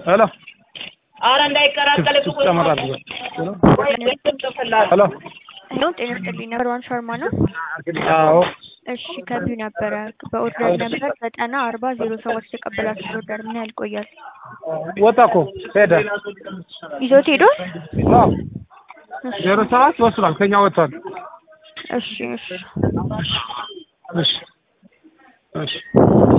ሄሎ ኧረ እንዳይቀላቀል እኮ ጨመር አድርገው ሄሎ ሄሎ ጤና ይስጥልኝ ነበር ዋን ሻርማ ነው። አዎ እሺ ከቢው ነበረ በኦርደር ነበር ዘጠና አርባ ዜሮ ሰባት የተቀበላችሁት ኦርደር ምን ያህል ይቆያል? ወጣ እኮ ሄደ ይዞት ሄዶ? አዎ ዜሮ ሰባት ወስዷል ከኛ ወጥቷል እሺ እሺ እሺ እሺ